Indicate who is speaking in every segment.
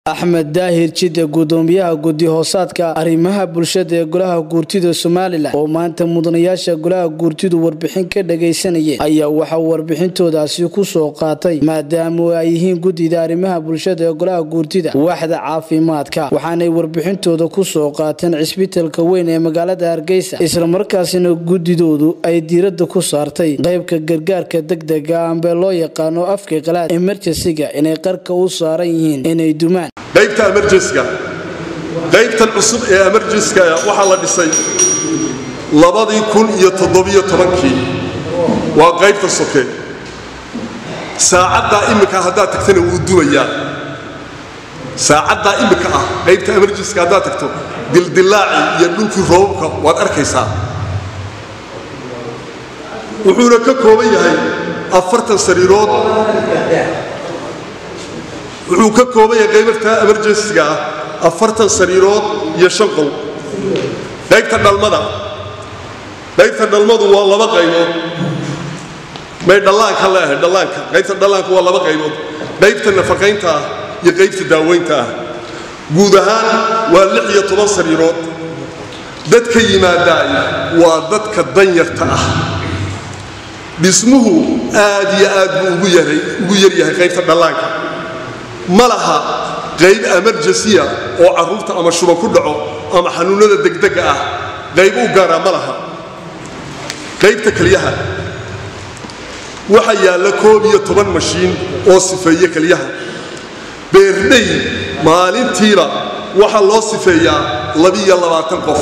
Speaker 1: axmed daahir jidde gudoomiyaha guddi hoosaadka arrimaha bulshada ee golaha guurtida somalilan oo maanta mudanayaasha golaha guurtidu warbixin ka dhagaysanayeen ayaa waxaa warbixintoodaasi ku soo qaatay maadaama ay yihiin guddida arrimaha bulshada ee golaha guurtida waaxda caafimaadka waxaanay warbixintooda ku soo qaateen cisbitalka weyn ee magaalada hargeysa islamarkaasina guddidoodu ay diiradda ku saartay qaybka gargaarka degdega ambe loo yaqaano afka qalaad emerjensiga inay qarka u saaran yihiin inay dumaan
Speaker 2: qaybta emerjensiga qaybtan cusub ee emerjensiga waxaa la dhisay labadii kun iyo toddobiyo tobankii waa qaybta soke saacaddaa immika haddaad tagtana wuu dumayaa saacaddaa immika ah qaybta emerjensiga haddaad tagto dildillaaci iyo dhulkii roobabka waad arkaysaa wuxuuna ka kooban yahay afartan sariirood wuxuu ka kooban yahay qaybarta emerjensiga ah afartan sariirood iyo shan qol qaybta dhalmada qaybta dhalmadu waa laba qaybood may dhallaanka leeahay dhallaanka qaybta dhallaanka waa laba qaybood qaybta nafaqaynta ah iyo qaybta daaweynta ah guud ahaan waa lix iyo toban sariirood dadka yimaadaay waa dadka danyarta ah dhismuhu aad iyo aad buu ugu yaryahay qaybta dhallaanka ma laha qayb emerjensiya oo carruurta ama shuba ku dhaco ama xanuunnada degdega ah qayb u gaaraa ma laha qaybta keliyaha waxaa yaalla koob iyo toban mashiin oo sifeeye keliyaha beerdhey maalintiiba waxaa loo sifeeyaa labiiyo labaatan qof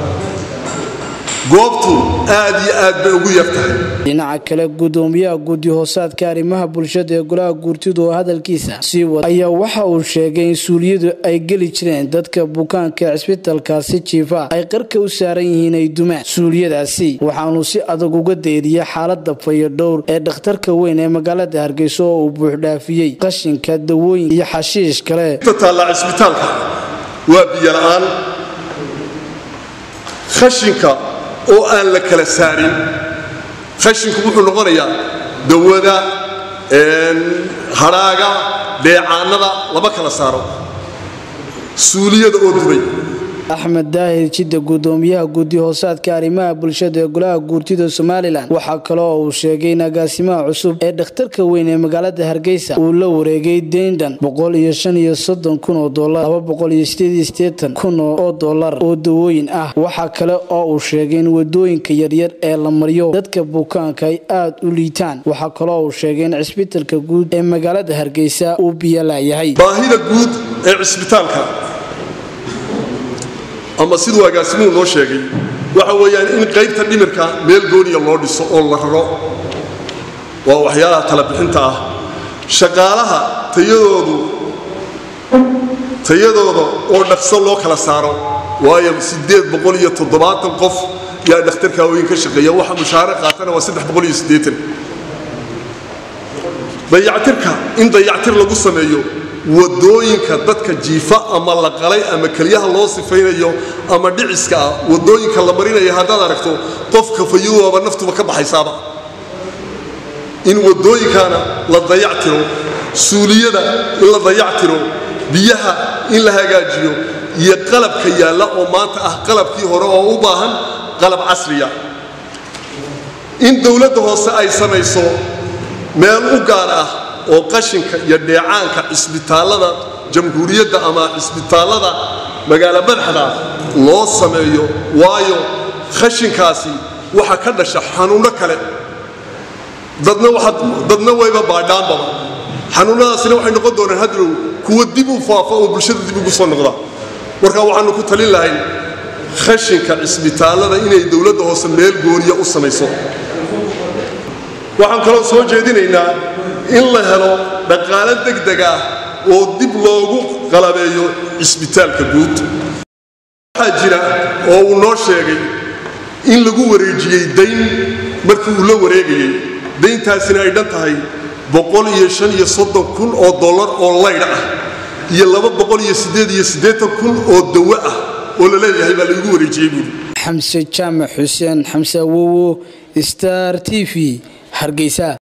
Speaker 2: goobtu aad iyo aad bay ugu yar tahay
Speaker 1: dhinaca kale gudoomiyaha guddi hoosaadka arrimaha bulshada ee golaha guurtidu oo hadalkiisa sii wada ayaa waxa uu sheegay in suuliyadu ay geli jireen dadka bukaanka cisbitalkaasi jiifa ay qarka u saaran yihiin ay dumaan suuliyadaasi waxaanu si adag uga deeriyay xaalada fayadhowr ee dhakhtarka weyn ee magaalada hargeysa oo uu buuxdhaafiyey qashinka dawooyin iyo xashiish kale
Speaker 2: taalla cisbitaalka waa biyola'aan khashinka oo aan la kala saarin khashinku wuxuu noqonayaa dawada hadhaaga dheecaanada lama kala saaro suuliyada oo dubay
Speaker 1: axmed daahir jidda gudoomiyaha guddi hoosaadka arrimaha bulshada ee golaha guurtida somalilan waxaa kale oo uu sheegay in agaasimaha cusub ee dhakhtarka weyn ee magaalada hargeysa uu la wareegay deyndan boqol iyo shan iyo soddon kun oo dolar laba boqol iyo sideed iyo siddeetan kun oo dolar oo dawooyin ah waxaa kale oo uu sheegay in wadooyinka yaryar ee la mariyo dadka bukaanka ay aad u liitaan waxaa kaloo uu sheegay in cisbitalka guud ee magaalada hargeysa uu biyalaayahay
Speaker 2: baahida guud ee cisbitaalka ama siduu agaasimuhu noo sheegay waxa weeyaan in qaybta dhimirka meel gooniya loo dhiso oo la raro waa waxyaalaha talabixinta ah shaqaalaha tayadoodu tayadooda oo dhaqso loo kala saaro waayo siddeed boqol iyo toddobaatan qof yaa dhakhtarka weyn ka shaqeeya waxa mushaare qaatana waa saddex boqol iyo siddeetan dayactirka in dayactir lagu sameeyo wadooyinka dadka jiifa ama la qalay ama kelyaha loo sifaynayo ama dhiciska ah wadooyinka la marinaya haddaad aragto qofka fayuwaaba naftuba ka baxaysaaba in wadooyinkana la dayactiro suuliyada in la dayactiro biyaha in la hagaajiyo iyo qalabka yaalla oo maanta ah qalabkii hore oo u baahan qalab casriya in dowladda hoose ay samayso meel u gaar ah oo qashinka iyo dheecaanka cisbitaallada jamhuuriyadda ama cisbitaallada magaalo madaxda loo sameeyo waayo khashinkaasi waxa ka dhasha xanuunno kale dadna wayba baadhaanbaba xanuunnadaasina waxay noqon doonaan hadrow kuwa dib u faafa oo bulshada dib ugu soo noqda marka waxaanu ku talin lahayn khashinka cisbitaallada inay dowladda hoose meel gooniya u samayso waxaan kaloo soo jeedinaynaa in la helo dhaqaalo degdeg ah oo dib loogu qalabeeyo cisbitaalka guud waxaa jira oo uu noo sheegay in lagu wareejiyey dayn markii uu la wareegayey dayntaasina ay dhan tahay boqol iyo shan iyo soddon kun oo dollar oo laydh ah iyo laba boqol iyo siddeed iyo siddeetan kun oo dawo ah oo la leeyahay baa laygu wareejiyey buuri
Speaker 1: xamse jaamac xuseen xamse awowo star t v hargeysa